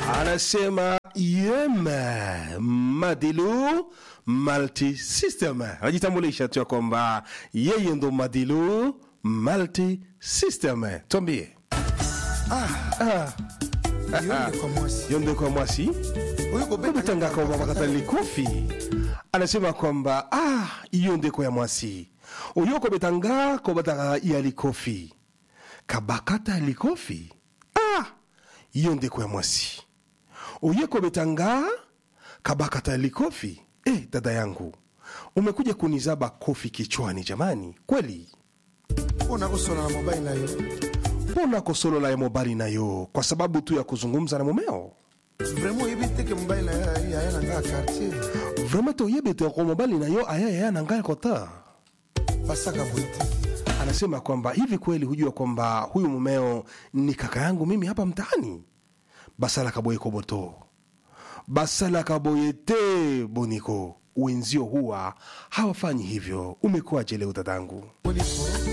anasema yem Madilu Multi System, anajitambulisha tu ya kwamba yeye ndo Madilu Multi System. Tuambie yonde kwa mwasi yonde kwa mwasi oyo kobeta obetangaka obabakatali kofi anasema kwamba ah, iyo ndeko ya mwasi oyo kobetanga kobataka ya likofi kabakata likofi ah, iyo ndeko ya mwasi oye kobetanga kabakata likofi eh, dada yangu umekuja kunizaba kofi kichwani jamani kweli mpona kosola na mobali na yo mbona kosolola ya mobali nayo kwa sababu tu ya kuzungumza na mumeo vraimen oyebi teke mobali na yo yaya na ngai quartier vraimen toyebi te ko mobali na yo aya yaya na ngai kota basaka boye te anasema kwamba hivi kweli hujua kwamba huyu mumeo ni kaka yangu mimi hapa mtaani basala kaboye koboto basala kaboye te boniko wenzio huwa hawafanyi hivyo umekuwaje leo dadangu Poni-